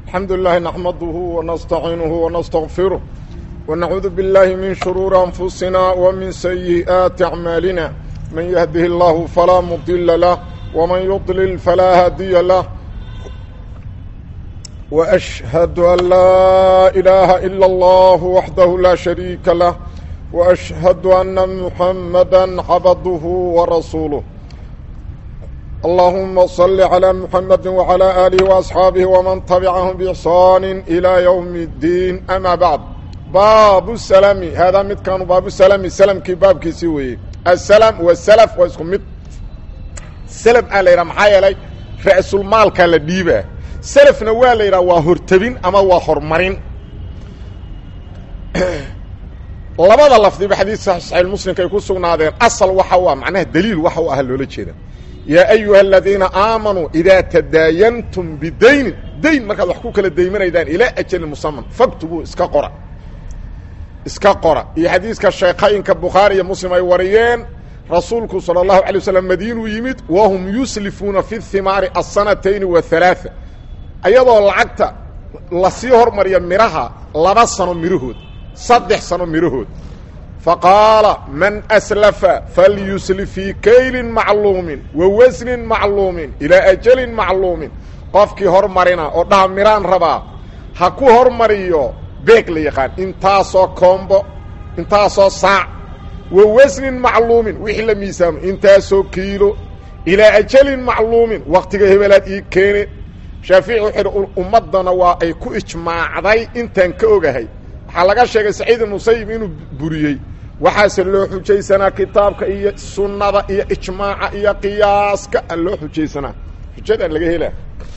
الحمد لله نحمده ونستعينه ونستغفره ونعوذ بالله من شرور أنفسنا ومن سيئات أعمالنا من يهده الله فلا مضل له ومن يضلل فلا هادي له وأشهد أن لا إله إلا الله وحده لا شريك له وأشهد أن محمدا عبده ورسوله اللهم صل على محمد وعلى آله وأصحاabه ومن تبعهم بإحsان إلى يوم الدين أmا بعد baabu السلم haadaa midkaanu baabu slmi slmkii baabkiisii weeye السلم والسلف waa isku mid slm aa la yidhaha maxaa yeelay ra'sulmaalkaa la dhiibaa selfna waa la yidhaha waa hortebin ama waa hormarin labada lafdiba xadiis saxiix muslimka ay ku sugnaadeen asal waxa u ah macnaha daliil waxa u ah loola jeeda yaa ayuha aladiina aamanuu idaa tadaayantum bidaynin dayn markaad wax ku kala daymanaydaan ilaa ajalin musaman faktubuu iska qora iska qora iyo xadiiska sheekhaynka bukhaari iyo muslim ay wariyeen rasuulku salى اlahu alay waslam madiinuu yimid wahum yuslifuuna fi himaari asanatayni wahalaaثa ayadoo lacagta lasii hormariya midhaha laba sano midhahood saddex sano midhahood faqaala man aslafa falyuslif fii kaylin macluumin wa wasnin macluumin ilaa ajalin macluumin qofkii hormarina oo dhaha midhaan rabaa ha ku hormariyo beeg la yaqaan intaasoo koombo intaasoo saac wa wasnin macluumin wixii la miisaamo intaasoo kiilo ilaa ajalin macluumin waktiga hebelaad ii keene shaafici wuxuu idhi ummaddana waa ay ku ijmaacday intaan ka ogahay waxaa laga sheegay saciid musayib inuu buriyey waxaase loo xujaysanaa kitaabka iyo sunnada iyo ijmaaca iyo qiyaaska a loo xujaysanaa xujadaan laga helaa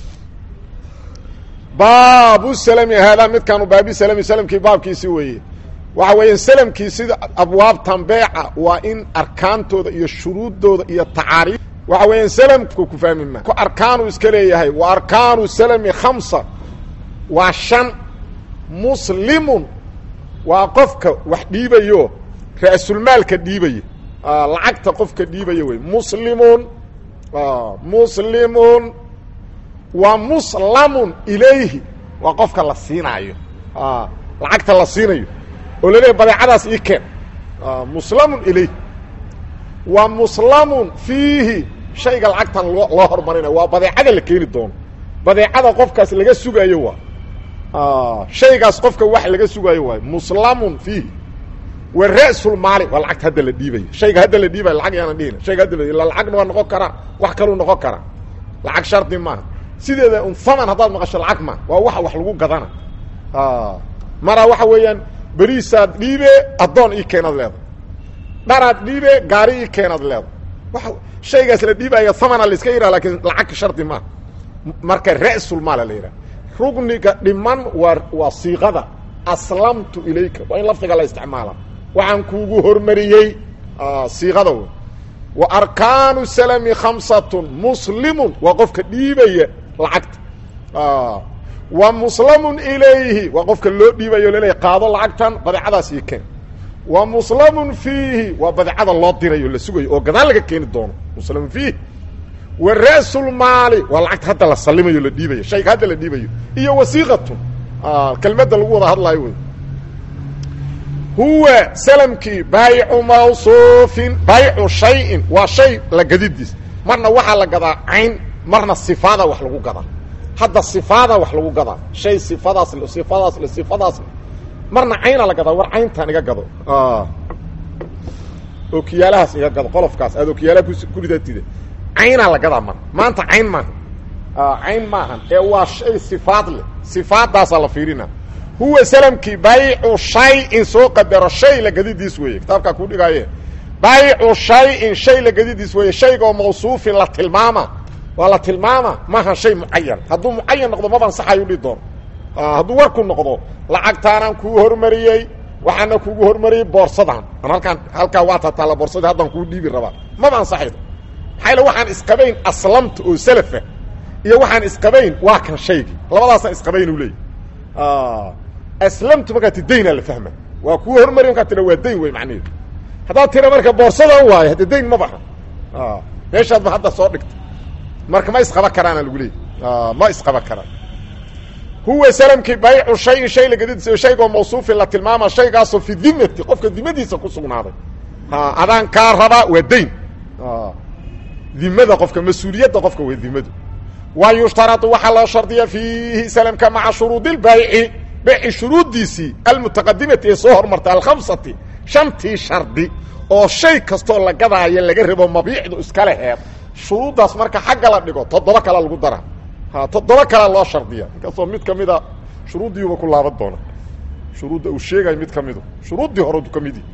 baabu slmi haadaa midkaanu baabi slmi slmkii baabkiisi weeye waxa weeya slmkii sida abwaabtan beeca waa in arkaantooda iyo shuruuddooda iyo tacaariif waxa weeya slmku ku fahmi ma ku arkaanu iska leeyahay wa arkaanu slmi khamsa waa shan muslimun waa qofka wax dhiibayo ra'sulmaalka dhiibaya lacagta qofka dhiibaya wey muslimun muslimun wa muslamun ilayhi waa qofka la siinaayo lacagta la siinayo oo laleeyahy badeecadaas ii keen muslamun ilayhi wa muslamun fiihi shayga lacagtan loo loo hormarinayo waa badeecada la keeni doono badeecada qofkaas laga sugaayo waa shaygaas qofka wax laga sugaayo waayo muslamun fiihi wa ra'sulmaali waa lacagta hadda la dhiibayo shayga hadda la dhiibayo lacag yaana dhihina shayga hadda la lacagna waa noqon karaa wax kaluu noqon karaa lacag shardi maaha sideeda un haman haddaad maqasho lacag ma waa waxa wax lagu gadana maraa waxa weeyaan beriisaad dhiibe addoon ii keenaad leedahay dharaad dhiibe gaari ii keenaad leedahay waa shaygaas la dhiibaya hamana la iska yidhaha lakiin lacag shardi maaha marka ra'sulmaala la yidhaha rugniga dhiman waa waa siiqada aslamtu ilayka waa in lafdiga la isticmaala waxaan kuugu hormariyey siiqada w wa arkaanu salami khamsatun muslimun waa qofka dhiibaya lacagta wa muslamun ilayhi waa qofka loo dhiibayo laleeya qaado lacagtan badeecadaas ii keen wa muslamun fiihi waa badeecada loo dirayo la sugayo oo gadaal laga keeni doono muslamun fiihi wa ra'sulmaali waa lacagta hadda la salimayo la dhiibayo shayga hadda la dhiibayo iyo wasiiqatun kelmadda lagu wada hadlaayo wey huwa slmkii baayicu mawsuufin baayicu shayin waa shay la gadidiis marna waxaa la gadaa cayn marna sifaada wax lagu gadaa hadda sifaada wax lagu gadaa shay sifadaas le sifadaas le sifadaas le marna cayna la gadaa war cayntaan iga gado okiyaalahaas iga gado qolofkaas aad okiyaalaha ku ridatida caynaa la gadaa mar maanta cayn maaha cayn maahan ee waa shay sifaad leh sifaadaasaa la fiirina huwa slmkii baycu shayin soo qadaro shay la gadidiis weeye kitaabkaa ku dhigaaye baycu shayin shay la gadidiis weeye shaygaoo mawsuufin la tilmaama waa la tilmaama maaha shay mucayan hadduu mucayan noqdo maba ansaxayu dhihi doono hadduu warku noqdo lacagtaanaan kuu hormariyey waxaana kugu hormariyey boorsadan an halkaan halkaa waa tataalla boorsadii haddaan kuu dhiibi rabaa maba ansaxaydo maxaa yale waxaan isqabayn aslamta oo salafa iyo waxaan isqabayn waa kan shaygii labadaasaan isqabayn u leeyay aslamtu markaa ti daynaa la fahma waa kuu hormari markaa tira waa dayn wey macnaheedu haddaad tira marka boorsadan waayo hadda dayn ma baha meeshaad ba hadda soo dhigta marka ma isqaba karaana lagu leeyay ma isqaba karaan huwa salamkii baycu shayin shay lagadiisa shaygoo mawsuufin la tilmaama shaygaasoo fi dimati qofka dimadiisa ku sugnaaday ha adaan kaa rabaa waa dayn dimada qofka mas-uuliyadda qofka waa dimadu wa yushtaradu waxaa loo shardiya fiihi salamka maca shuruudi lbayci beyci shuruuddiisii almutaqadimati ee soo hormartay alkhamsati shantii shardi oo shay kastoo la gadaayo laga rabo mabiicdu iskale heed shuruuddaas marka xagga la dhigo toddoba kale lagu dara ha toddoba kale loo shardiya inkastoo mid ka mida shuruuddiiuba ku laaban doona shuruudda uu sheegayo mid ka midu shuruuddii horedu ka midi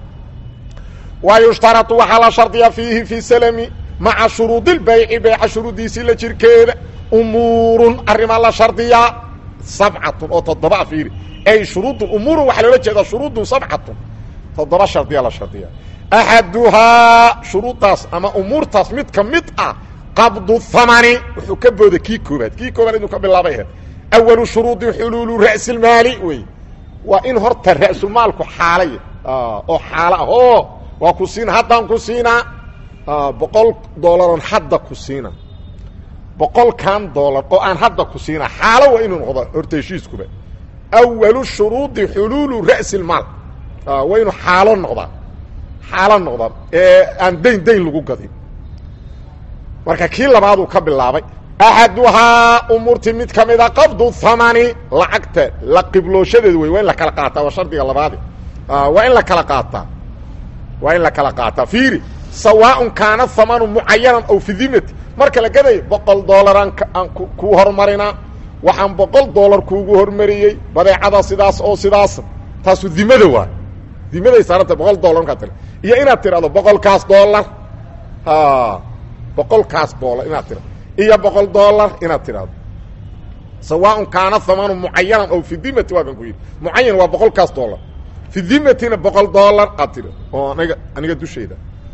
wa yushtaradu waxaa la shardiya fiihi fi salami maca shuruudi lbayci beyca shuruuddiisii la jirkeeda umuurun arrimaa la shardiyaa sabcatun oo toddoba fiiri ay shuruudun umuurun waxaa loola jeedaa shuruudun sabcatun toddoba shardiya la shardiya axaduhaa shuruuddaas ama umuurtaas mid ka mid ah qabdu hamani wuxuu ka booday kii koobaad kii koobaad inuu ka bilaabay aheed awalu shuruudi xuluulu ra'silmaali wey waa in horta ra'sulmaalku xaalay oo xaalo ah o waa ku siina haddaan ku siinaa boqol doolaroon hadda ku siina boqolkan doolar oo aan hadda ku siinaa xaalo waa inuu noqdo horta heshiiskuba awalu shuruudi xuluulu ra'silmaal waa inuu xaalo noqdaa xaalo noqdaa ee aan dayn dayn lagu gadin marka kii labaaduu ka bilaabay axaduhaa umuurtii mid ka mida qabdu hamani lacagta la qiblooshhadeedu wey waa in la kala qaataa waa shardiga labaadi waa in la kala qaataa waa in la kala qaataa fiiri sawaaءun kaana hamanu mucayanan aw fi dimati marka la gadayo boqol doolaraan aan kuu hormarinaa waxaan boqol doolar kuugu hormariyey badeecada sidaas oo sidaas taasu dimada waay dimaday saaranta boqol dolar markaa tira iyo inaad tirahdo boqolkaas doolar boqolkaas doolar inaad tirado iyo boqol doolar inaad tidhahdo sawaaءun kaana hamanu mucayanan aw fi dimati waa kan ku yidhi mucayan waa boqolkaas doolar fi dimatina boqol doolar aad tiri oo aniga aniga dushayda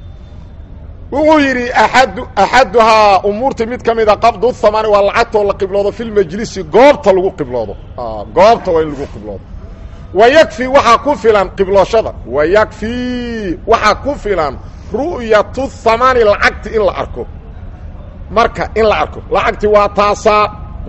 wuxuu yidhi aad axaduhaa umuurta mid ka mida qabdu hamani waa lacagtoo la qibloodo fi lmajlisi goobta lagu qibloodo goobta waa in lagu qibloodo wa yakfi waxaa ku filan qiblooshada wa yakfi waxaa ku filan ru'yatu hamani lacagti in la arko marka in la arko lacagti waa taasaa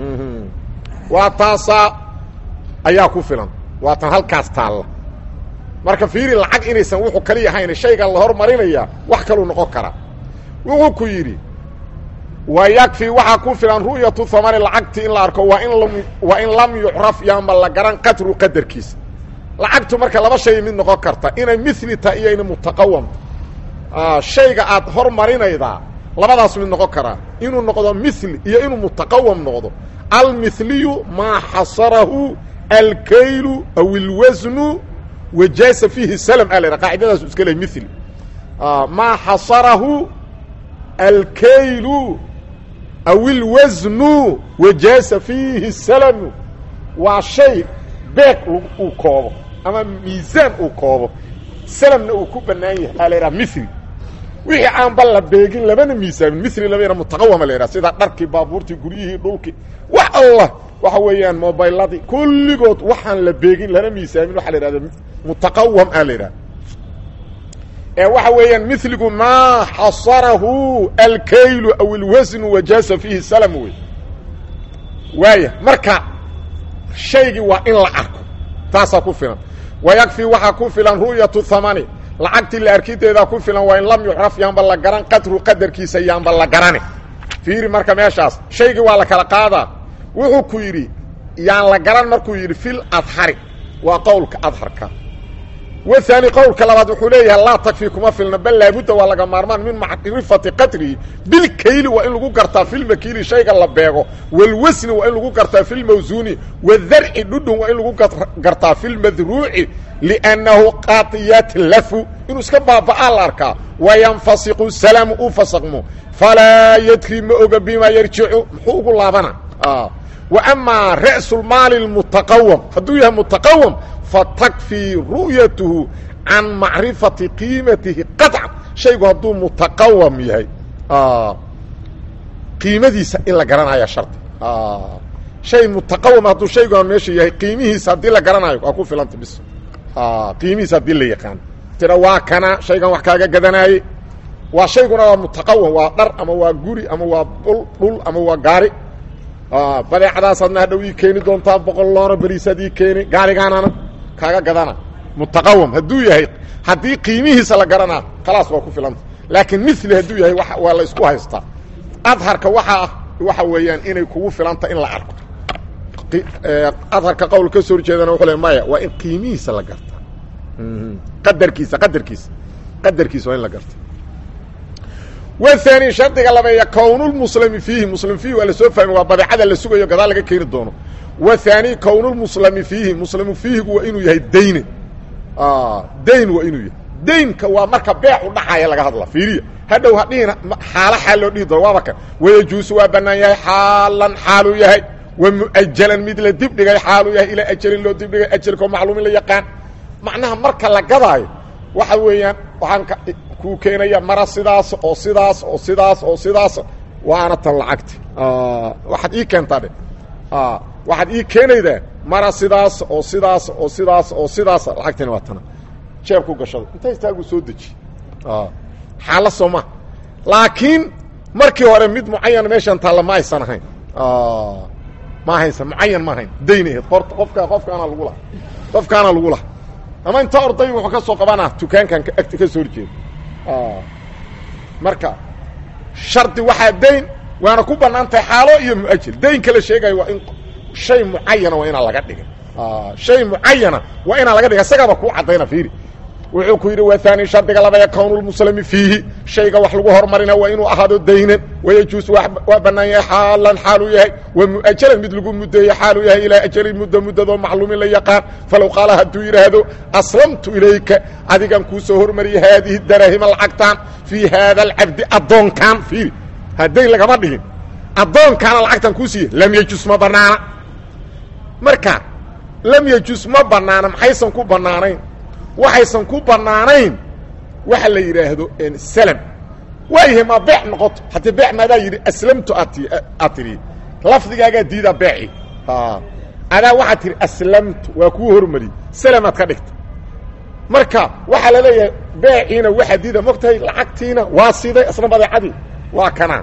waa taasaa ayaa ku filan waa tan halkaas taalla marka fiiri lacag inaysan wuxuu kaliya ahayn shayga la hormarinaya wax kaluu noqon karaa wuxuu ku yidhi wa yakfi waxaa ku filan ru'yatu hamani lacagti in la arko waa in lam waa in lam yucraf yaama la garan qadru qadarkiisa lacagtu marka laba shay mid noqon karta inay mili tahay iyo ina mutaqawamta shayga aad hormarinaydaa labadaas mid noqon karaa inuu noqdo mili iyo inuu mutaqawam noqdo almiliyu maa xasarahu alkaylu aw ilwasnu wajaasa fiihi slm a la qaacidadaasu iska ley mili maa xasarahu alkaylu aw ilwasnu wajaasa fiihi salmu waa shay beeg uu koobo ama miisaan uu koobo salamna uu ku bannaan yahay aa la yidhaha mili wixii aan ba la beegin labana miisaamin mili laba yadha mutaqawama la yidhaha sida dharkii baabuurtii guryihii dhulkii wax allah waxa weeyaan mobayladii kulligood waxaan la beegin lana miisaamin waxaa la yidhahda mutaqawam aa la yidhaha ee waxa weeyaan miligu maa xasarahu alkaylu aw ilwasnu wajaasa fiihi salam wey waaya marka shaygii waa in la arko taasaa ku filan wa yakfi waxaa ku filan ru'yatu hamani lacagtii la arkideedaa ku filan waa in lam yucraf yaanba la garan qadru qadarkiisa yaanba la garane fiiri marka meeshaas shaygii waa la kala qaadaa wuxuu ku yidhi yaan la garan markuu yidhi fil adhari waa qowlka adharka waani qowlka labaad wuxuu leeyahay laa takfi kuma filna bal laabudda waa laga maarmaan min macrifati qadrihi bilkayli waa in lagu gartaa filmakiili shayga la beego walwasni waa in lagu gartaa filmawsuuni wadarci dhudhun waa in lagu gartaa filmadruuci liannahu qaatiyatlafu inuu iska baaba'aa la arkaa wayanfasiqu salamu u fasaqmo falaa yadri ma oga bimaa yarjicu muxuu ugu laabana wa amaa ra'sulmaali lmutaqawam hadduu yahay mutaqawam fatakfii ru'yatuhu can macrifati qiimatihi qaطcan shaygu hadduu mutaqawam yahay qiimadiisa in la garanaya shardi shay mutaqawam hadduu shaygu meesha yahay qiimihiisa haddii la garanayo waa ku filanta bis qiimihiisa haddii la yaqaan tira waa kana shaygan wax kaaga gadanaaye waa shayguna waa mutaqawam waa dhar ama waa guri ama waa dhul dhul ama waa gaari badeecadaasaadna hadhow ii keeni doontaa boqol loora beriisaad ii keeni gaarigaanana kaaga gadana mutaqawam hadduu yahay haddii qiimihiisa la garanaa khalaas waa ku filanta laakiin mili hadduu yahay waa la isku haystaa adharka waxaa ah waxa weeyaan inay kugu filanta in la arko adharka qowl ka soo horjeedana wuxuu le maya waa in qiimihiisa la garta qadarkiisa qadarkiisa qadarkiisa waa in la garta waani shardiga labeeya kownulmuslimi fiihi muslim fiihi waa lasoo fahmi waa badeecada la sugayo gadaal laga keeni doono wahaani kownulmuslimi fiihi muslimu fiihigu waa inuu yahay dayne dayn waa inuu yahay daynka waa marka beec u dhaxaya laga hadla fiiriya hadhow hadhihina xaalo xaal loo dhihi doono waaba kan wayajuusu waa bannaan yahay xaalan xaaluu yahay wa mu'ajalan mid la dibdhigay xaaluu yahay ilaa ajalin loo dibdhigay ajalkao macluumin la yaqaan macnaha marka la gadaayo waxa weeyaan waxaan kuu keenaya mara sidaas oo sidaas oo sidaas oo sidaas waana tan lacagti waxaad ii keentaa dhe waxaad ii keenaydaa mara sidaas oo sidaas oo sidaas oo sidaas lacagtina waa tana jeeb ku gashado inta istaagu soo deji xaala soo maha laakiin markii hore mid mucayan meeshan taalla ma aysan ahayn ma ahaysan mucayan ma ahayn dayn ahayd horta qofka qofkaana lagu laha qofkaana lagu laha ama inta orday wuxuu ka soo qabanaa dukaankan agti ka soo horjeeda marka shardi waxaa dayn waana ku bannaan tahay xaalo iyo muajil daynka la sheegayo waa in shay mucayana waa inaan laga dhigin shay mucayana waa inaan laga dhigin isagaaba kuu caddayna fiiri wuxuu ku yidhi waani shardiga labaya kownulmuslimi fiihi shayga wax lagu hormarina waa inuu ahaado daynan wayajuus waa bannaan yahay xaalan xaaluu yahay wa mu'ajalan mid lagu muddeeye xaaluu yahay ilaa ajalin muddo muddadoo macluumin la yaqaan falow qaala hadduu yidhaahdo aslamtu ilayka adigan kuu soo hormariyay haadihi daraahima lacagtaan fii haada alcabdi addoonkaan fiiri haddayn lagama dhigin addoonkaana lacagtaan kuu siiye lam yejus ma bannaana marka lam yejus ma bannaana maxaysan ku bannaanayn waxaysan ku bannaanayn waxa la yidhaahdo slm waayahay ma beec noqoto haddii beec maadaa yidhi aslamtu aad tidhi lafdigaagaa diidaa beeci adaa waxaad tihi aslamtu waa kuu hormariyey slmaad ka dhigta marka waxaa la leeyahay beeciina waxaa diida mogtahay lacagtiina waa siday isna badeecadii waa kanaa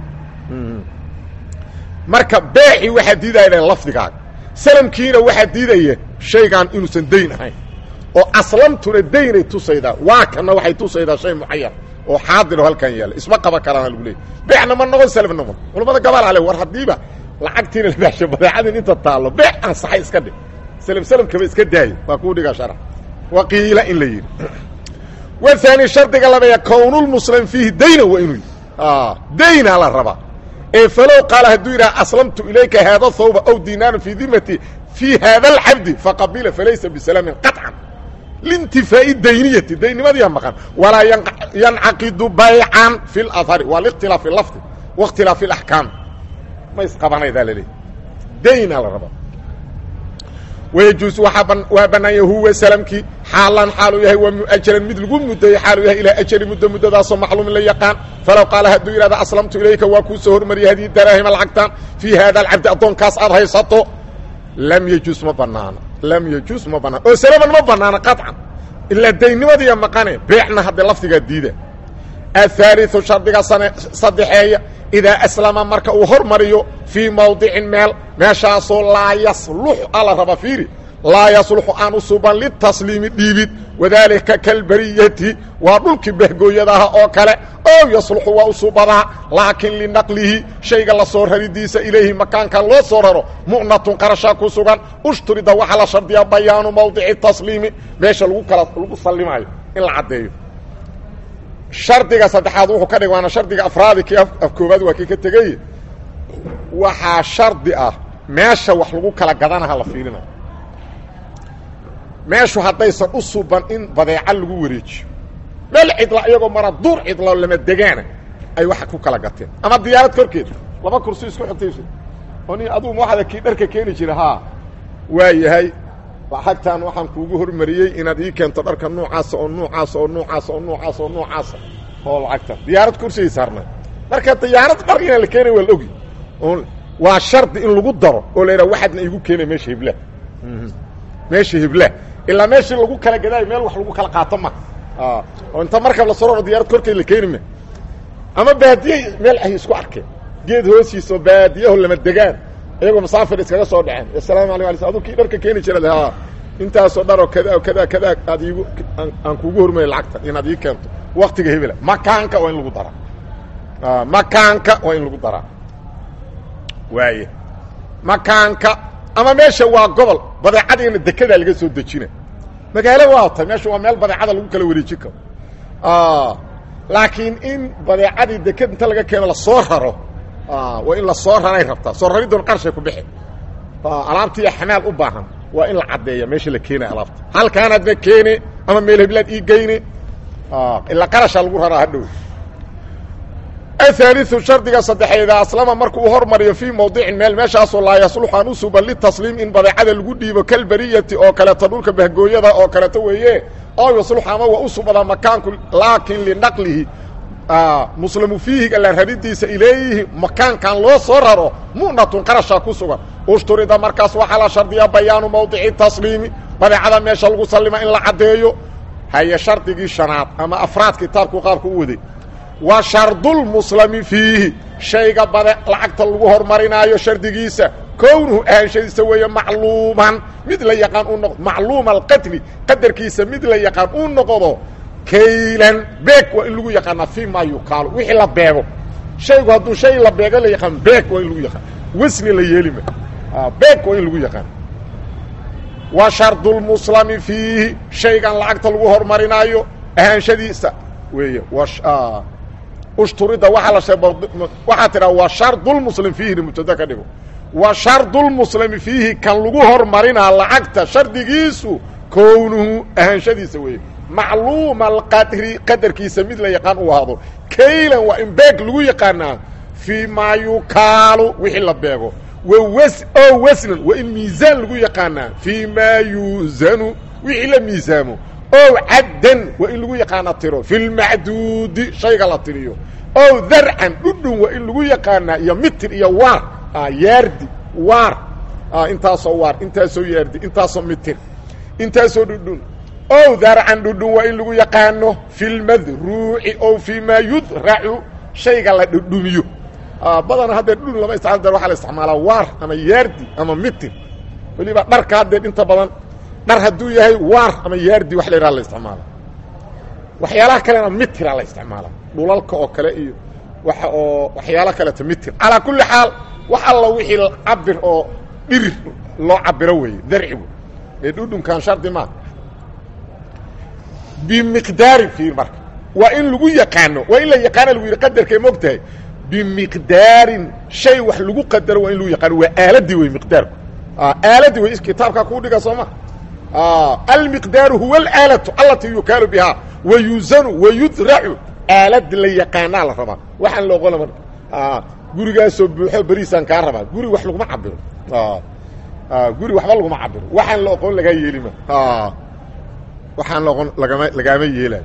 marka beeci waxaa diidaya lafdigaaga salamkiina waxaa diidaya shaygaan inuusan dayn ahayn oo aslamtuna daynay tusaydaa waa kana waxay tusaydaa shay mucayan oo xaadiro halkan yaalla isma qaba karaana lagu leeyay beecna ma noqon salaf noqon culamada gabal ale war haddiiba lacagtiina la baasho badeecadin inta taallo beec ansaxay iska dhig salaf salafkaba iska daayo waa kuu dhigaa sharax waqiila in la yidhi waani shardiga labeeya kownulmuslim fiihi dayna waa inuu yidhi daynaa la rabaa ee falow qaala hadduu yidhaha aslamtu ilayka haada thawba aw dinaaran fii dimati fii haada alcabdi faqabila falaysa bisalaamin qaطcan lintifaa'i dayniyati daynimadiia maqan walaa yancaqidu baycan fi اlahari waa likhtilaafi lafdi waاkhtilaafi اlaxkaam ma isqabanaydaa laleeyahy daynaa la rabaa wayajuus waa bannaanya huwa salamkii xaalan xaaluu yahay waa mu'ajalan mid lagu muddeeyey xaaluu yahay ilaa ajali muddo muddadaasoo macluumin la yaqaan falow qaala hadduu yidhahda aslamtu ilayka waa kuu soo hormariyay hadii daraahima lacagtaan fii haada alcabdi addoonkaas aad haysato lam yejuus ma banaano lam yejuus ma banaano oo salaman ma banaano qaطcan ilaa daynimadiiya maqane beecna hadda lafdigaa diida aلثaaliثu shardiga saddexeeya idaa aslama marka uu hormariyo fii mawdicin meel meeshaasoo laa yaslux ala raba fiiri laa yasluxu aan u suban litasliimi dhiibid wadaalika kalbariyati waa dhulkii bahgooyadaha oo kale ow yasluxu waa u subadaa laakiin linaqlihi shayga la soo raridiisa ilayhi makaankan loo soo raro mu'natun qarashaa ku sugan ushturida waxaa la shardiyaa bayaanu mawdici tasliimi meesha lagu kala lagu sallimaayo in la caddeeyo shardiga saddexaad wuxuu ka dhig waana shardiga afraadi kii koobaad waa kii ka tegey waxaa shardi ah meesha wax lagu kala gadanaha la fiilinayo meeshu haddaysan u suban in badeeca lagu wareejiyo meel cidla iyagoo mara duur cidlo lama degaana ay waxa ku kala gateen ama diyaarad korkeed laba kursi isku xigtayso oo ni adugu waxada kii dharka keeni jira haa waa yahay lacagtan waxaan kuugu hormariyey inaad ii keento dharka noocaasa oo noocaasa oo noocaasa oo noocaasa oo noocaasa oo lacagta diyaarad kursigay saarnaa marka diyaarad dhar inaan la keenay waa la ogi waa shardi in lagu daro oo la yidhaha waxaadna iigu keenay meesha hibla meesha hibla ilaa meeshii lagu kala gadaayo meel wax lagu kala qaato ma oo inta markab la soro diyaarad korkeed la keeni ma ama baadiye meel ay isku arkeen geed hoosiisa oo baadiyaho lama degaan iyagoo musaafir iskaga soo dhaceen assalaamu alaykum ala aduu kii dharka keeni jira ha intaasoo dharoo kada kada kada aad iigu aan kuugu hormaya lacagta inaad ii keento waktiga hebela makaanka waa in lagu daraa makaanka waa in lagu daraa waaya makaanka ama meesha waa gobol badeecadiina dekedaa laga soo dejina magaalo waa tay meesha waa meel badeecada lagu kala wareejin karo laakiin in badeecadii deked inta laga keeno lasoo raro waa in lasoo raray rabtaa soo raridoon qarshay ku bixi alaabtii xamaal u baahan waa in la caddeeya meesha la keenaya alaabta halkaanaadna keene ama meel heblaad ii geyne ilaa qarashaa lagu raraa hadhow ahaaliu shardiga saddexeeda aslama markuu hormariyo fii mawdicin meel meeshaasoo laa yasluxu an u suban litasliim in badeecada lagu dhiibo kalbariyati oo kaleeto dhulka bahgooyada oo kaleeto weeye oo yasluxu ama waa u subadaa makaanku laakin linaqlihi muslamu fiihiga la raridiisa ileeyihi makaankan loo soo raro mu'natun qarashaa ku sugan ushturida markaas waxaa la shardiyaa bayaanu mawdici tasliimi badeecada meesha lagu sallima in la caddeeyo haye shardigii shanaad ama afraad kitaabku qaabka u waday wa shardulmuslami fiihi shayga bade lacagta lagu hormarinaayo shardigiisa kownuhu ahaanshadiisa weeye macluuman mid la yaqaan u noqdo macluuma alqadri qadarkiisa mid la yaqaan uu noqdo kaylan beeg waa in lagu yaqaanaa fii maa yukaalu wixii la beego shaygu hadduu shay la beego la yaqaan beeg waa in lagu yaqaan wasni la yeelima beeg waa in lagu yaqaan wa shardulmuslami fiihi shaygan lacagta lagu hormarinaayo ahaanshadiisa weeye ushturida waaa la waxaa tidhaa wa shardulmuslim fiihina mubtada ka dhigo wa shardulmuslimi fiihi kan lagu hormarinaa lacagta shardigiisu kownuhu ahaanshadiisa weeye macluuma alqadri qadarkiisa mid la yaqaan uu ahdo kaylan waa in beeg lagu yaqaanaa fii maa yukaalu wixii la beego wawas o wasnan waa in miisaan lagu yaqaanaa fii maa yuusanu wixii la miisaamo o caddan waa in lagu yaqaana tiro fi lmacduudi shayga la tiriyo o darcan dhudhun waa in lagu yaqaanaa iyo mitir iyo waar yaardi waar intaasoo waar intaasoo yaardi intaasoo mitir intaasoo dhudhun o darcan dhudhun waa in lagu yaqaano fi lmadruuci o fii maa yudracu shayga la dhudhumiyo badana haddee dhudhun lama isticmaal dar waxaa la isticmaalaa waar ama yaardi ama mitir weliba dharka haddee inta badan dhar hadduu yahay waar ama yaardi wax la yidhaha la isticmaala waxyaalaha kalena mitira la isticmaala dhulalka oo kale iyo waxa oo waxyaalo kaleeto mitir calaa kulli xaal wax alla wixii cabir oo dhirir loo cabiro weeye darcigu ee dhudhunkan shardi maa bimiqdaarin fiir marka waa in lagu yaqaano waa in la yaqaana lagu yidhi qadarkay moog tahay bimiqdaarin shay wax lagu qadaro waa in lagu yaqaano waa aaladii wey miqdaarku aaladii wey kitaabkaa kuu dhiga soo ma almiqdaaru huwa alaalatu alatii yukaalu bihaa wa yuusanu wa yudracu aalad la yaqaanaa la rabaa waxaan la oqona marka gurigaasoo buuxo beriisaan kaa rabaa guri wax laguma cabiro guri waxba laguma cabiro waxaan la oqon lagaa yeelima waxaan la oqon lagama lagaama yeelaayo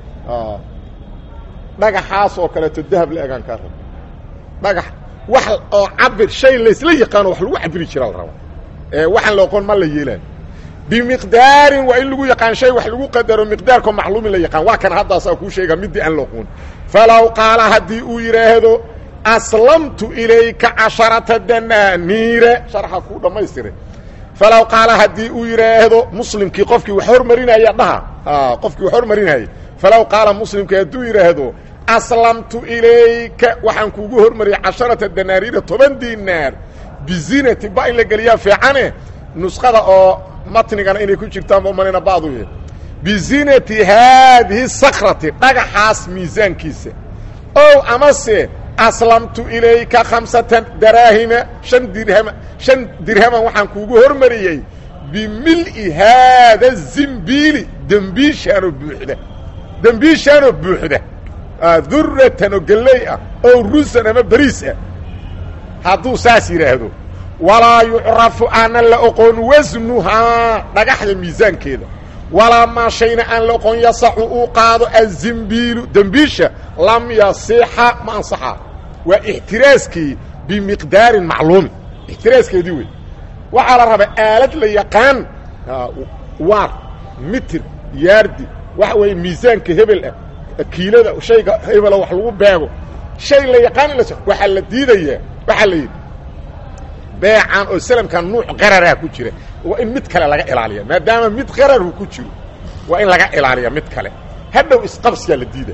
dhagaxaas oo kaleeto dahab la egaan kaa raba dhagax wax oo cabir shay laysla yaqaano wax lagu cabiri jiraa la rabaa ee waxaan la oqon ma la yeelaayo bimiqdaarin waa in lagu yaqaan shay wax lagu qadaro miqdaarko macluumin la yaqaan waa kan haddaasaa kuu sheega midii aan loqoon falow qaala haddii uu yidhaahdo aslamtu ilayka casharata danaaniire sharxa kuu dhammaystire falow qaala haddii uu yidhaahdo muslimkii qofkii wax hormarinaya dhaha qofkii wax hormarinayay falow qaala muslimkii hadduu yidhaahdo aslamtu ilayka waxaan kuugu hormariyay casharata danaaniira toban dinaar bizinati ba in la geliyaa fiicane nusqada oo matnigana inay ku jirtaan ba umanayna bacduye bizinati haadihi sakrati dhagaxaas miisaankiisa ow amase aslamtu ilayka khamsata daraahima shan dirhama shan dirhaman waxaan kuugu hormariyey bimil'i haada zimbiili dembiishaanoo buuxda dembiishaanoo buuxda duratan oo gelley ah oo rusan ama beriis ah hadduu saas yidhaahdo walaa yucrafu aanan la oqon wasnuhaa dhagaxda miisaankeeda walaa maa shayna aan la oqon yasaxu uu qaado azimbiilu dembiisha lam yasixa ma ansaxaa waa ixtiraaskii bimiqdaarin macluumin ixtiraaskeedii wey waxaa la rabaa aalad la yaqaan waar mitir yaardi waxa weeye miisaanka hebel ah kiilada shayga hebela wax lagu beego shay la yaqaan in la waxaa la diidayaa waxaa la yidhi beecan oo salamkan nuuc qararaa ku jira waa in mid kale laga ilaaliya maadaama mid qararhu ku jiro waa in laga ilaaliya mid kale hadhow isqabsiyaa la diida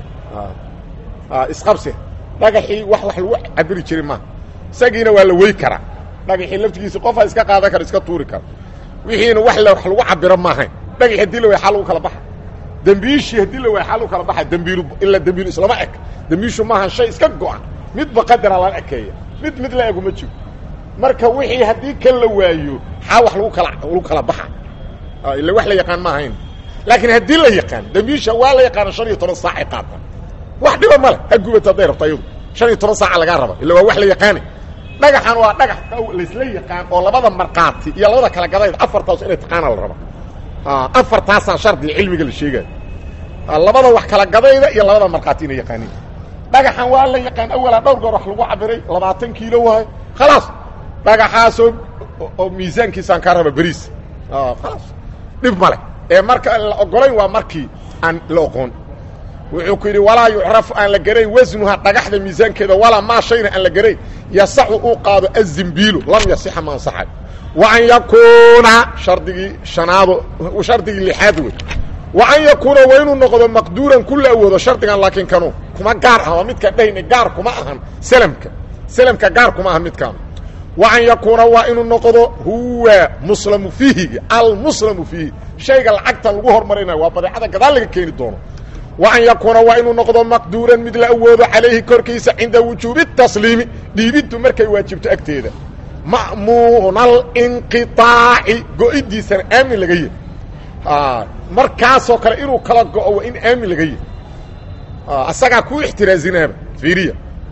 isqabsi dhagaxii wax wax lagu cabiri jiray maaha isagiina waa la wey karaa dhagaxii laftigiisi qofaa iska qaadan kara iska tuuri kara wixiina wax la wax lagu cabiro maahayn dhagaxi hadii la way xal lagu kala baxa dembiishii haddii la way xal lagu kala baxa dembiilu ilaa dembiilu islama eg dembiishu maaha shay iska go-an midba qadara lala ekeeya mid mid la egu ma jiro marka wixii haddii kan la waayo xaa wax lagu kala lagu kala baxa ila wax la yaqaan ma ahayn laakiin haddii la yaqaan dembiisha waa la yaqaana shan iyo toban saacay qaata wax dhiba male ha gubata hadday rabto ayadu shan iyo toban saaca lagaa raba illa waa wax la yaqaanay dhagaxan waa dhagax laysla yaqaan oo labada markaati iyo labada kala gadayd afartaas inay taqaana la raba afartaasaan shardiga cilmiga la sheegaayo labada wax kala gadayda iyo labada markhaati inay yaqaaniin dhagaxan waa la yaqaan awalaa dhowr goor wax lagu cabiray labaatan kiilo waayo khalaas dhagaxaasoo oo miisaankiisaan kaa raba beriis khalaas dhib male ee marka la ogolayn waa markii aan la oqoon wuxuu ku yidhi walaa yucrafu aan la garayn wasnuha dhagaxda miisaankeeda walaa maa shayna aan la garayn yasaxu uu qaado azimbiilu lam yasixa ma ansaxay wa an yakuuna shardigii shanaado shardigii lixaad wey wa an yakuuna waa inuu noqdo maqduuran ku la awoodo shardigan laakiin kanu kuma gaar ah waa midkaan dhahayna gaar kuma ahan selamka selamka gaar kuma ahan midkaan wa an yakuuna waa inuu noqdo huwa muslamu fiihigi almuslamu fiihi shayga lacagta lagu hormarinayo waa badeecada gadaal laga keeni doono wa an yakuuna waa inuu noqdo maqduuran mid la awoodo calayhi korkiisa cinda wujuubi tasliimi dhiibiddu markay waajibto agteeda ma'muuna alinqiطaaci go-idiisana aamin laga yahy markaasoo kale inuu kala go-o waa in aamin laga yahy asagaa ku ixtiraazinaaba fiiriya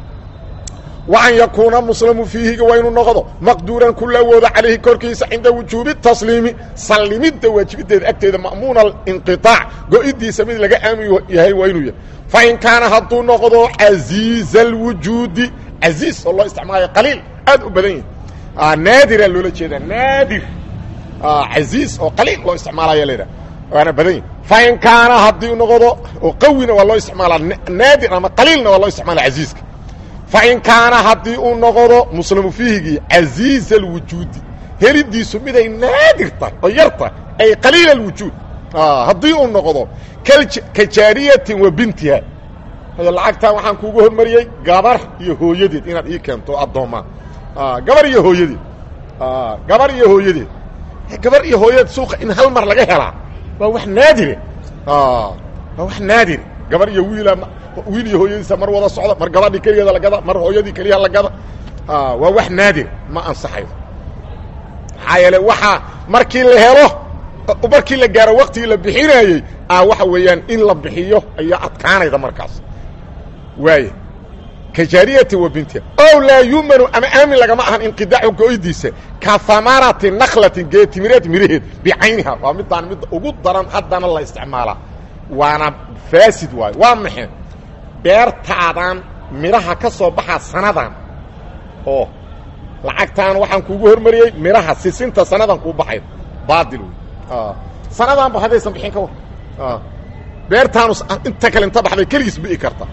wa an yakuuna muslamu fiihiga waa inuu noqdo maqduuran ku la awoodo calayhi korkiisa cinda wujuubi tasliimi sallimidda waajibideeda agteeda ma'muuna alinqiطaac go-idiisa mid laga aamin yahay waa inuu yahay fain kaana hadduu noqdo casiiza alwujuudi casiiz oo loo isticmaalayo qaliil aad u badan yahi naadira loola jeedaa naadir casiiz oo qaliil loo isticmaalayo laydhaha waana badan yahi fain kaana haddii noqdo oo qawina waa loo isticmaalaa naadir ama qaliilna waa loo isticmaalaa casiiska fain kaana haddii uu noqdo muslamu fiihigii casiiza alwujuudi helidiisu miday naadir tahay oo yar tahay ay qaliil alwujuud haddii uu noqdo ka jaariyatin wa bintiha lacagtan waxaan kuugu hormariyey gabar iyo hooyadeed inaad ii keento addoomaa gabar iyo hooyadeed gabar iyo hooyadeed gabar iyo hooyadeed suuqa in hal mar laga helaa waa wax naadire waa wax naadir gabar iyo wiila wiil iyo hooyadiisa mar wada socda mar gabadhii keligeeda lagada mar hooyadii keliya lagada waa wax naadir ma ansaxayo maxaa yeele waxaa markii la helo markii la gaaro waktigii la bixinayey waxa weeyaan in la bixiyo ayaa adkaanayda markaas waay ka jaariyati wa bintiha ow laa yumanu ama aamin lagama ahan inqidaacu go-idiisa ka hamarati naklatin geetimireed miraheed bicayniha waa midaan mid ugu daran haddana la isticmaalaa waana faasid waayo waa maxay beertaadan midhaha ka soo baxaa sanadan oo lacagtaan waxaan kuugu hormariyey midhaha sisinta sanadan kuu baxay baadil wey sanadaanba haddaysan bixin ka war beertaanu inta kale inta baxday keligiis bi'i karta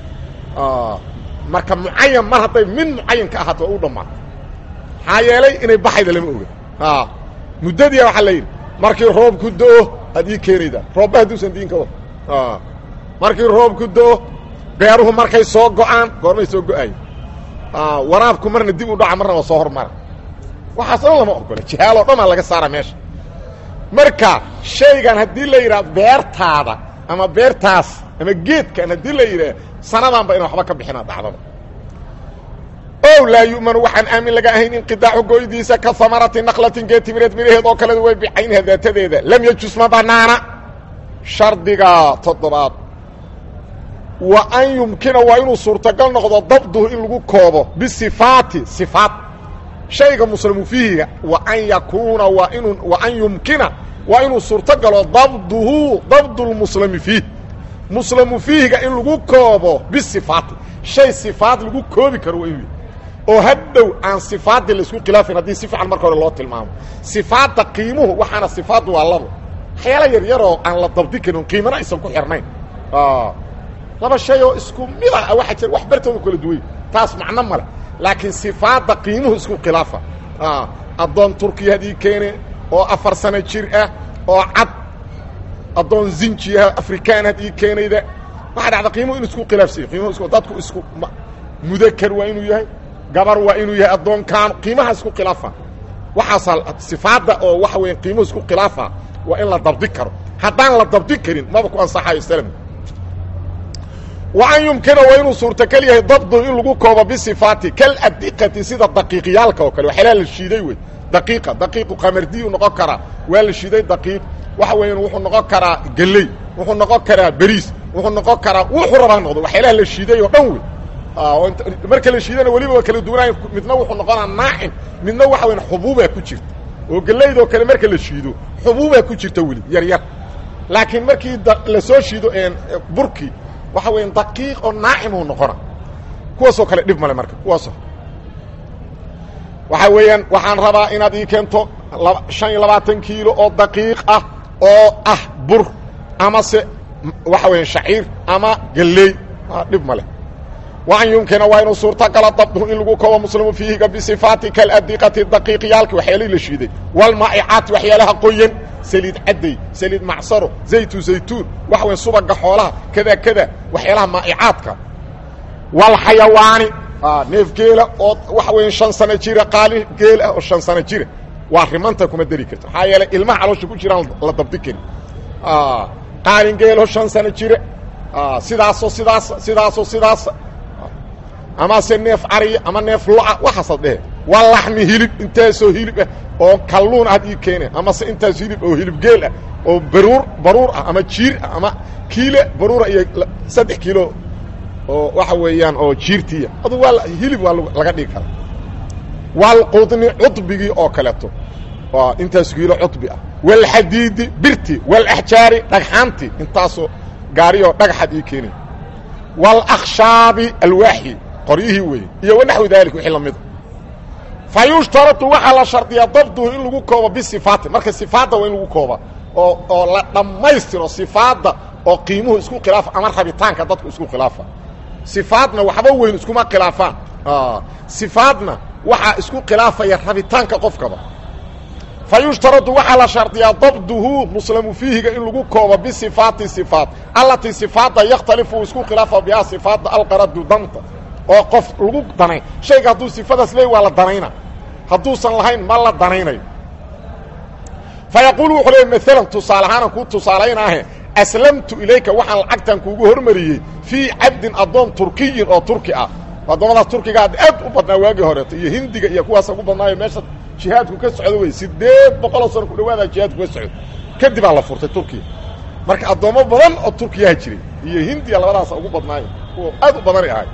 marka mucayan mar hadday min mucayan ka ahaato waa u dhammaata maxaa yeelay inay baxayda lama oga muddadiia waxaa la yidhi markii roobku do-o aad ii keenaydaa roobba hadduusan diin ka war markii roobku do-o beeruhu markay soo go-aan goormay soo go-aaya waraabku marna dib u dhaca marna waa soo hormara waxaas dhan lama ogola jihaaloo dhanaa laga saara meesha marka shaygan haddii la yidhaha beertaada ama beertaas ama geedkan haddii la yidhaah sanadaanba ina waxba ka bixina dhacdada ow laa yu'manu waxaan aamin laga ahayn inqidaacu goydiisa ka hamarati naklatin geetimireed midhaheed oo kaleda way bicaynaha daatadeeda lam yajus ma banaana shardiga toddobaad wa an yumkina waa inuu suurtagal noqdo dabduhu in lagu koobo bisifaati sifaat shayga muslimu fiihiga wa an yakuuna waa inuu wa an yumkina waa inuu suurtogalo dabduhu dabdulmuslimi fiih muslamu fiihiga in lagu koobo bisifaati shay sifaad lagu koobi karo waa inuu oo hadhow aan sifaadii laisku khilaafin haddii si fiican marka hore loo tilmaamo sifaadda qiimuhu waxaana sifaaddu waa labo waxyaala yar yaroo aan la dabdi karin qiimana aysan ku xirnayn laba shay oo isku mid ah waxaa jira wax bartooda kala duway taas macno male laakiin sifaadda qiimuhu isku khilaafa addoon turkiyaad ii keene oo afar sano jir ah oo cad addoon zinji ah afrikaanaad ii keenayda waxaa dhacda qiimuhu inu isku khilaafsanya qiimuhu isku dadku isku mudakar waa inuu yahay gabar waa inuu yahay addoonkaan qiimaha isku khilaafa waxaasaa sifaadda oo waxa weya qiimuhu isku khilaafa waa in la dabdi karo haddaan la dabdi karin maba ku ansaxayo slm wa an yumkina waa inuu suurtagal yahay dabdu in lagu koobo bisifaati kaladiqati sida daqiiqyaalka oo kale waxyaalaha la shiiday wey daqiiqa daqiiqu qamardiyu noqon karaa waa la shiiday daqiiq waxa weeyaan wuxuu noqon karaa geley wuxuu noqon karaa beriis wuxuu noqon karaa wuxuu rabaa noqdo waxyaalaha la shiiday oo dhan wey marka la shiidana weliba waa kala duwanaayo midna wuxuu noqonaa naacim midna waxa weyan xubuubaa ku jirta oo gelaydoo kale marka la shiido xubuubaa ku jirta weli yar yar laakiin markii lasoo shiido burkii waxa weya daqiiq oo naacimuu noqona kuwaasoo kale dhib male marka kuwaasoo waxaa weeyaan waxaan rabaa inaad ii keento shan iyo labaatan kiilo oo daqiiq ah oo ah bur amase waxa weya shaciir ama geleey dhib male wa an yumkina waa inuu suurtagala dabduhu in lagu koobo muslimu fiihiga bisifaati kaladiqati daqiiqyaalki waxyaalihii la shiiday walmaa'icaati waxyaalaha qoyan saliid cadday saliid macsaro zaytu zaytuun waxa weya subaga xoolaha kada kada waxyaalaha maa'icaadka walxayawaani neef geela oo waxa weya shan sano jira qaali geel ah oo shan sano jira waa rimanta kuma deri karto maxaa yeelay ilmaha caloosha ku jiraan la dabdi karin qaalin geeloo shan sano jira sidaasoo sidaas sidaasoo sidaas amase neef cariya ama neef lo-a waxaasaad dhehe waa laxmi hilib intaasoo hilib ah oo kalluun aad ii keene amase intaas hilib oo hilib geel ah oo baruur baruur ah ama jiir ah ama kiile baruura iyo saddex kiilo oo waxa weeyaan oo jiirtiya adu waa hilib waa laga dhigi karaa walqudni cudbigii oo kaleeto intaas kiilo cudbi ah walxadiidi birti walaxjaari dhagxaanti intaasoo gaariyoo dhagaxaad ii keenay walakhshaabi alwaaxi qoryihii weeye iyo wanaxwi daalik wixii la mida fa yushtaratu waxaa la shardiyaa dabduhu in lagu koobo bisifaati marka sifaadda waa in lagu kooba oo oo la dhammaystiro sifaadda oo qiimuhu isku khilaafa ama rabitaanka dadku isku khilaafa sifaadna waxba weyn iskuma khilaafaan sifaadna waxaa isku khilaafaya rabitaanka qofkaba fa yushtaradu waxaa la shardiyaa dabduhu muslamu fiihiga in lagu koobo bisifaati sifaat allatii sifaadda yakhtalifu isku khilaafa bihaa sifaadda alqaradu danta oo qof lagu danay shayga hadduu sifadaas leey waa la danayna hadduusan lahayn ma la danaynayo fa yaquulu wuxuu leey maalan tusaale ahaana kuu tusaalaynaahe aslamtu ilayka waxaan lacagtan kuugu hormariyey fii cabdin addoon turkiyin oo turki ah addoommadaas turkiga aad u badnaa waagii horeeto iyo hindiga iyo kuwaas ugu badnaayo meesha jihaadku ka socdo wey sideed boqoloo sano ku dhawaada jihaadku ka socdo kadibaa la furtay turkiya marka addoommo badan oo turkiyaha jiray iyo hindiya labadaasa ugu badnaayo kuwa aad u badanay ahay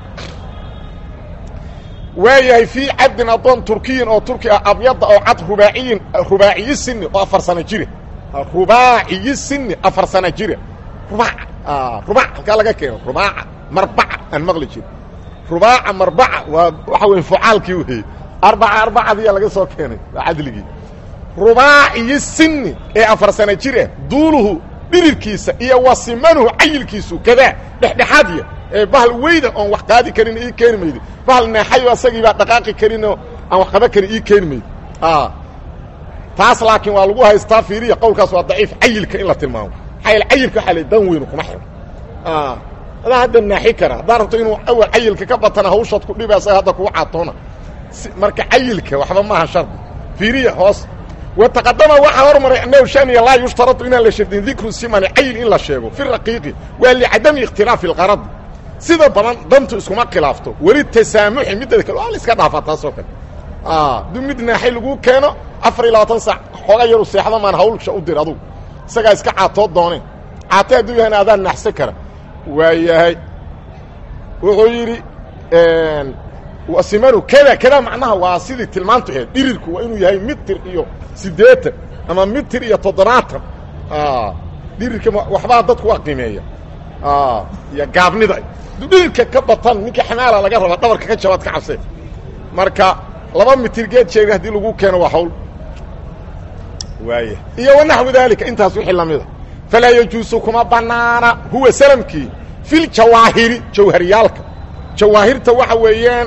waayahay fii cabdin addoon turkiyin oo turki ah abyada oo cad rubaaciyin rubaaciyi sini oo afar sano jire rubaaciyi sini afar sano jire rubaac rubaac halkaa laga keeno rubaaca marbaca aan maqli jiro rubaaca marbaca waa waxa weeye fucaalkii weeye arbaca arbacadiya laga soo keenay waa cadligii rubaaciyi sini ee afar sano jir ah duuluhu dhirirkiisa iyo wasimanuhu cayilkiisu kadaa dhexdhexaadya ee bahal weyda oon wax qaadi karin ii keeni maydi bahal neexayo asagii baa dhaqaaqi karinoo aan wax qaban karin ii keeni maydi taas laakiin waa lagu haystaa fiiriya qowlkaas waa daciif cayilka in la tilmaamo maxaa yaele cayilka waxaa la dan weynu kuma xiro adaa hadda naaxi kara haddaa rabto inuu awal cayilka ka batana hawshaad ku dhiba asaga hadda kugu caatoona marka cayilka waxba maaha shardi fiiriya hoos wataqadama waxaa hormaray annahu shaniya laa yushtaradu inaan la shardin dikru simani cayil in la sheego fi raqiiqi waa licadami ikhtilaafi alqarad sida badan dantu iskuma khilaafto weli tasaamuxi midda kale waa la iska dhaafaa taasoo kale duu mid naaxay lagu keeno afar iyo labaatan saac xooga yaru seexda maan hawlsha u dir adugu isagaa iska caatoo dooneen caate hadduu yahayna adaan naaxsan kara waa yahay wuxuu yidhi simanu kada kada macnaha waa sidii tilmaantu aheed dhirirku waa inuu yahay mitir iyo siddeetan ama mitir iyo toddobaatan dhirirka waxbaa dadku waa qiimeeya iyo gaabnida du dhirirka ka batan ninka xamaala laga raba dhabarka ka jabaad ka cabse marka laba mitir geed sheega haddii lagu keeno waa hawl waaya iyo wanaxwi daalika intaas wixii lamida falaa yajuusu kuma banaana huwa salamkii fi ljawaahiri jawhariyaalka jawaahirta waxa weeyaan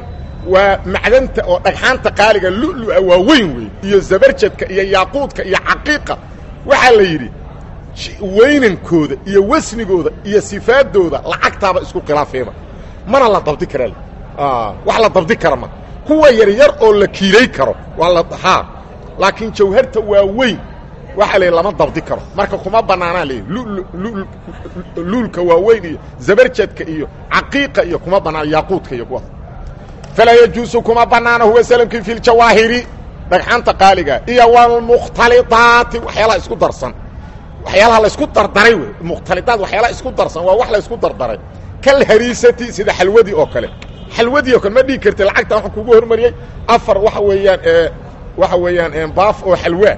waa macdanta oo dhagxaanta qaaliga lu'lua waa weyn wey iyo zabarjadka iyo yaaquudka iyo caqiiqa waxaa la yidhi weynankooda iyo wasnigooda iyo sifaadooda lacagtaaba isku khilaafeeba mana la dabdi kara wax la dabdi kara ma kuwa yaryar oo la kiilay karo waa la haa laakiin jawharta waa weyn waxaa la yidhi lama dabdi karo marka kuma bannaanaa layidhi luulka waa weyn iyo zabarjadka iyo caqiiqa iyo kuma bannaan yaaquudka iyo kuwaas falaa yajuusu kuma bannaana huwa salamkii fi ljawaahiri dhagxaanta qaaliga iyo walmukhtaliaati waxyaalaha isku darsan waxyaalaha laysku dardaray wey mukhtaliaat waxyaalaha isku darsan waa wax laysku dardaray kalhariisati sida xalwadii oo kale xalwadii oo kale ma dhigi karti lacagta waxaan kugu hormariyey afar waxa weeyaan waxa weeyaan baaf oo xalwa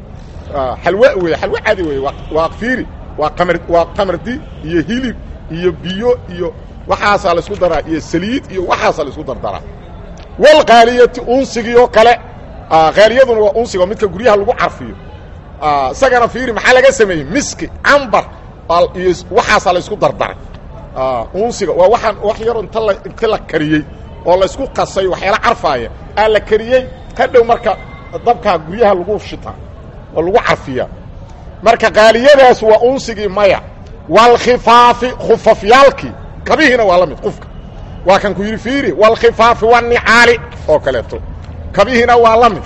xalwa wey xalwa cadi wey waa fiiri waa qamar waa qamardi iyo hilib iyo biyo iyo waxaasaa la isku daraa iyo saliid iyo waxaasaa la isku dardaraa walqaaliyati unsigii oo kale khaaliyaduna waa unsiga midka guryaha lagu carfiyo isagana fiiri maxaa laga sameeyey miski cambar iyo waxaasaa la isku dardaray unsiga waa waxaan wax yar inta la inta la kariyey oo la isku qasay waxyaala carfaaya aa la kariyey hadhow marka dabkaa guryaha lagu shitaa oo lagu carfiyaa marka qaaliyadaas waa unsigii maya walkhifaafi khufafyaalkii kabihiina waa la mid qufka waa kan ku yidhi fiiri walkhifaafi wanicaali oo kaleeto kabihiina waa la mid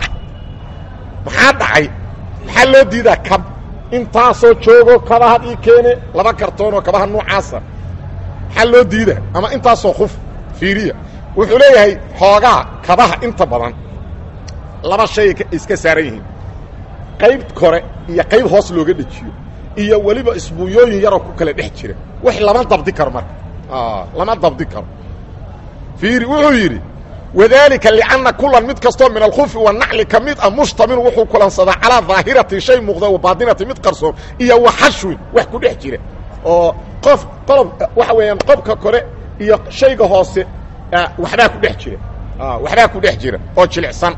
maxaa dhacay maxaa loo diidaa kab intaasoo joogo kabahad ii keene laba kartoon oo kabaha noocaasa maxaa loo diidaa ama intaasoo kuf fiiriya wuxuu leeyahay xoogaa kabaha inta badan laba shay iska saaran yihiin qayb kore iyo qayb hoos looga dhejiyo iyo weliba isbuunyooyin yaroo ku kala dhex jira wax lama dabdi karo marka lama dabdi karo fiiri wuxuu yidhi wadalika lianna kulan mid kastoo min alkhufi wanacli ka mid a mushtamil wuxuu kulansadaa calaa daahirati shay muuqda wa baatinati mid qarsoon iyo waxashwin wax ku dhex jira oo qof qolob waxa weeyaan qobka kore iyo shayga hoose waxbaa ku dhex jira waxbaa ku dhex jira oo jilicsan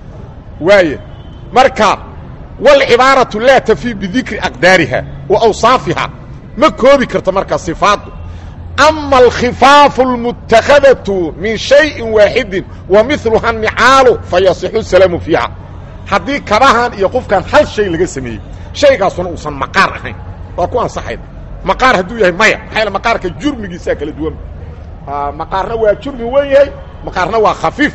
waaye marka wاlcibaaraةu laa tafii bidikri aqdaariha wa awsaafiha ma koobi karto markaa صifaaddu ama alkhifaafu اlmutakadaةu min شhayءi waaxidi wa miluha nicaalu fayasixu salaamu fiiha haddii kabahan iyo qofkan hal shay laga sameeyey shaygaasuna uusan maqaar ahayn waa ku ansaxayd maqaar hadduu yahay maya maxaa yl maqaarka jurmigiisaa kala duwan maqaarna waa jurmi wen yahay maqaarna waa khafiif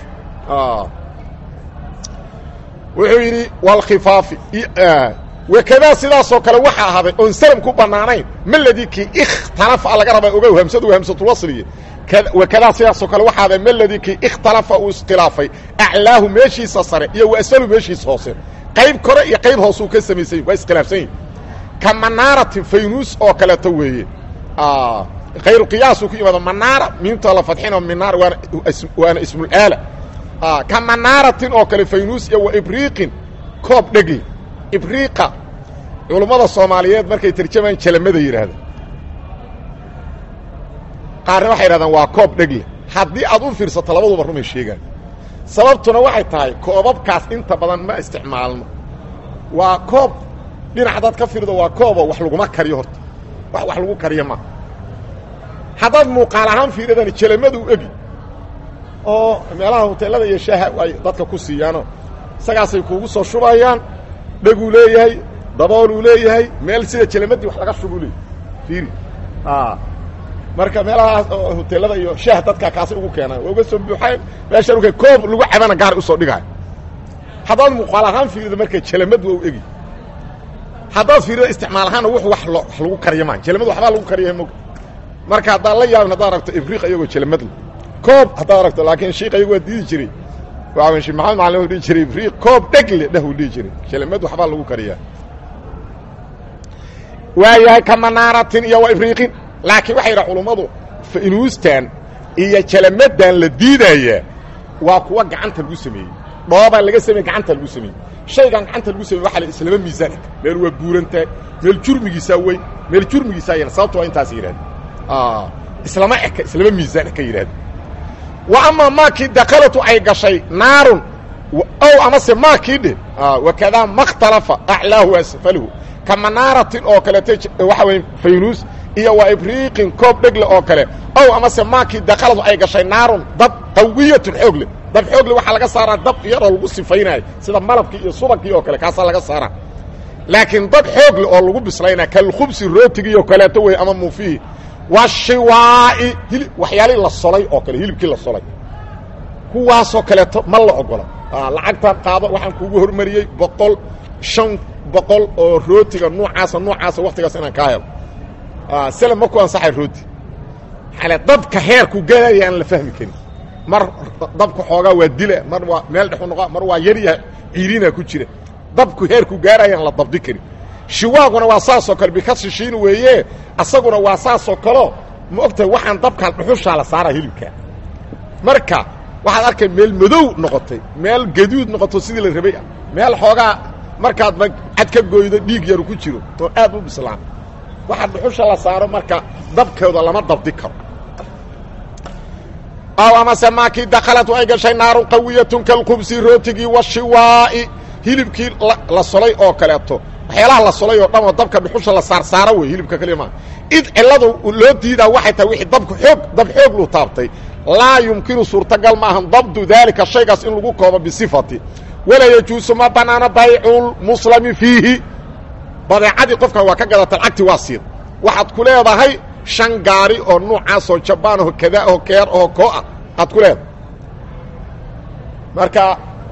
wuxuu yidhi wlkhifaafi wakadaa sidaasoo kale waxaa ahaaday oon salm ku bannaanayn maladii kii ikhtalafa laga rabaa ogow hamsadu waa hamsatulwasliye wakadaa sidaasoo kale waxaa ahaaday maladii kii ikhtalafa uu iskhilaafay aclaahu meeshiisa sare iyo wasalu meeshiisa hoose qayb kore iyo qayb hoosuu ka samaysany waa iskhilaafsan yihin ka manaaratin faynuus oo kaleeto weeye kayru qiyaasuu ku yimaado manaara miimta la fadxino minaar waana waana ismulaala ka manaaratin oo kale faynuus iyo wa ibriiqin koob dhegli ibriiqa culummada soomaaliyeed markay tarjamaan jalamada yidhaahda qaarna waxay yidhahdaan waa koob dhegle haddii aad u fiirsato labaduba rumay sheegaan sababtuna waxay tahay koobabkaas inta badan ma isticmaalno waa koob dhinac haddaad ka fiirdo waa koobo wax laguma kariyo horta wax wax lagu kariyo ma haddaad muuqaal ahaan fiiradani jalamadu u egi oo meelaha hoteelada iyo shaaha ay dadka ku siiyaanoo isagaasay kuugu soo shubayaan dheguu leeyahay dabooluu leeyahay meel sida jalamadii wax laga shubuu leeyahy fiiri marka meelahaas oo hoteelada iyo shaah dadka kaasay ugu keenaan waa uga soo buuxaan meeshaan uka koob lagu cabana gaar usoo dhigaayo haddaad muuqaal ahaan fiirido marka jalamad waa u egi haddaad fiirido isticmaal ahaanna wuxu wax lo wax lagu kariyo maa jalamad waxbaa lagu kariya mog marka haddaan la yaabin haddaad aragto ibriiq iyagoo jalamadle koob haddaad aragto laakiin shiik ayagu waa diidi jiray waa shee maxamed macalin u dhihi jiray ibriiq koob dhegle dheh uu dhihi jiray jalamad waxbaa lagu kariyaa waayahay ka manaaratin iyo wa ibriiqin laakiin waxay yidhaha culummadu fainuustan iyo jalamadan la diidaya waa kuwa gacanta lagu sameeyey dhoobaa laga sameeye gacanta lagu sameeyey shaygan gacanta lagu sameye waxa la islama miisaan meel waa buurantahay meel jurmigiisaa weyn meel jurmigiisaa yan sababto waa intaas yidhahda islama eka islama miisaan ka yidhahda wa amaa maakii dakalatu ay gashay naarun ow amase maakii dheh wakadaa makhtalafa aclaahu asfaluhu ka manaaratin oo kaleeto waxa weye faynuus iyo waa ibriiqin koob dhegle oo kale ow amase maakii dakaladu ay gashay naarun dad qawiyatun xoog leh dab xoogle waxaa laga saaraa dab iyadoo lagu sifaynayo sida malabkii iyo subagkii oo kale kaasaa laga saaraa laakiin dab xoogle oo lagu bislaynaya kalkhubsi rootigii oo kaleeto wey ama muufihi washiwaa'i hili waxyaalihii la solay oo kale hilibkii la solay kuwaasoo kaleeto ma la ogola lacagtaan qaado waxaan kuugu hormariyey boqol shan boqol oo rootiga nuucaasa nuucaasa waktigaas inaan kaa helo sele ma ku ansaxay rooti ale dabka heerku gaadaya aan la fahmi karin mar dabka xoogaa waa dila mar waa meel dhexu noqo mar waa yaryaha ciirina ku jira dabku heerku gaaraya aan la dabdi karin shiwaaguna waa saasoo kale bika shishiin weeye asaguna waa saasoo kaleo ma ogtahay waxaan dabkaan dhuxushaa la saaraa hilibka marka waxaad arkay meel madow noqotay meel gaduud noqoto sidii la rabay ah meel xoogaa markaad ma cad ka gooydo dhiig yaru ku jiro oo aad u bislaan waxa dhuxusha la saaro marka dabkooda lama dabdi karo aw amase maakii dakhalat ay gashay naarun qawiyatun kalkhubsi rootigii washiwaa'i hilibkii la solay oo kaleeto waxyaalaha la solay oo dhan oo dabka dhuxusha la saarsaaro wey hilibka kaliya maa id cilladu loo diidaa waxay tahay wixii dabku xoog dab xoog lu taabtay laa yumkinu suurtagal maahan dabdu daalika shaygaas in lagu koobo bisifati walaa yajuusu ma banaano bayculmuslami fiihi badeecadii qofkan waa ka gadata lacagti waa siid waxaad ku leedahay shan gaari oo nuucaasoo jabaan oo kadaa oo keer oo koo ah aad ku leedahay marka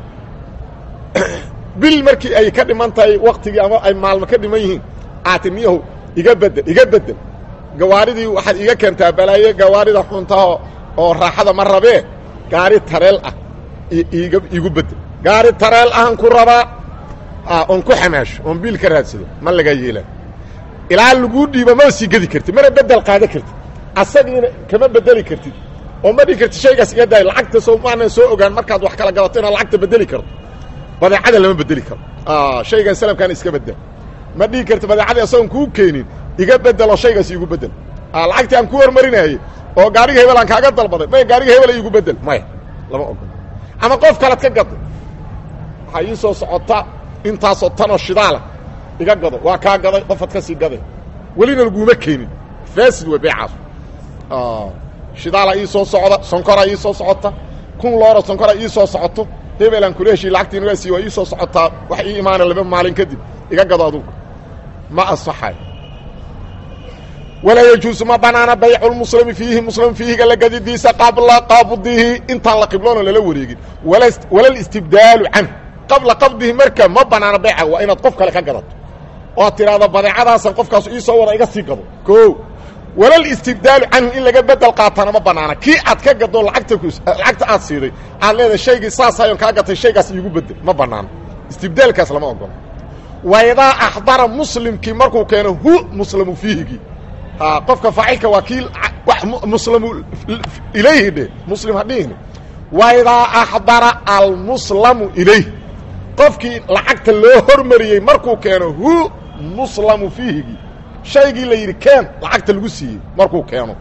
bil markii ay ka dhiman tahay waktigii ama ay maalmo ka dhiman yihiin aati niyahow iga bedel iga bedel gawaaridii waxaad iga keentaa balaaye gawaarida xuntaho oo raaxada ma rabee gaari tareel ah iga igu bedel gaari tareel ahan ku rabaa oon ku xamaasho oon biil ka raadsado ma laga yeelaan ilaa laguu dhiibo ma sii gedi kartid mana bedel qaada kartid asagiina kama bedeli kartid oo ma dhihi kartid shaygaas iga daay lacagta soo maanan soo ogaan markaad wax kala gadato inaad lacagta bedeli karto badeecada lama bedeli karo shaygan salamkaan iska bedel ma dhihi kartid badeecadii asagoon kuu keenin iga bedelo shaygaas iigu bedel lacagtii aan ku hormarinaayey oo gaariga hebel aan kaaga dalbaday maya gaariga hebel iigu bedel maya lama ogolo ama qof kalead ka gaday waxaa ii soo socota intaasoo tanoo shidaala iga gado waa kaa gaday qofaad ka sii gaday welina laguma keenin faasid wey beecaas shidaala ii soo socda sonkoraa ii soo socota kun loora sonkora ii soo socoto hebelaan kula heshiy lacagtiina waa sii waa ii soo socotaa wax ii imaana laba maalin kadib iga gado adugu ma asaxay walaa yajuusu ma banaana bayculmuslimi fiihi muslim fiihiga la gadidiisa qabla qabdihi intaan la qibloona lala wareegin walal istibdaalu canhu qabla qabdihi marka ma banaana bayca waa inaad qof kale ka gadato oad tidhaahdo badeecadaasan qofkaasu ii soo wada iga sii gado o walal istibdaalu canhu in laga bedel qaatana ma banaana kii aad ka gado lacagta lacagta aad siiday aad leedahay shaygii saasayon kaa gatay shaygaas iigu bedel ma banaana istibdaalkaas lama ogolo waidaa axdara muslimkii markuu keeno hu muslamu fiihigii qofka faacilka waa kii muslamu ilayhi dhe muslim hadhihni waidaa axdara almuslamu ilayh qofkii lacagta loo hormariyey markuu keeno hu muslamu fiihigii shaygii la yidhi keen lacagta lagu siiyey markuu keeno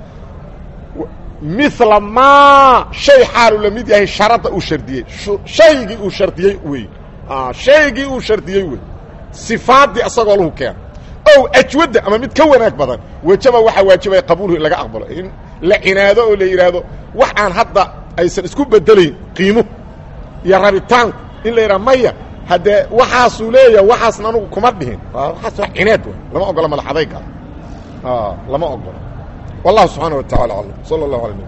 mila maa shay xaalu la mid yahay sharadda uu shardiyey shaygii uu shardiyey wey shaygii uu shardiyey wey sifaaddii asagoo lahu keeno ow ajwadda ama mid ka wanaag badan wejaba waxaa waajibaya qabuulhu in laga aqbalo in la cinaado oo la yidhaahdo wax aan hadda aysan isku bedelayn qiimo iyo rabitaanku in la yidhaha maya haddee waxaasuu leeyaha waxaasna anugu kuma dhihin waxaas waa cinaad w lama ogola madax adayga lama ogola wallahu subxaana wa tacala aclam sala allahu ala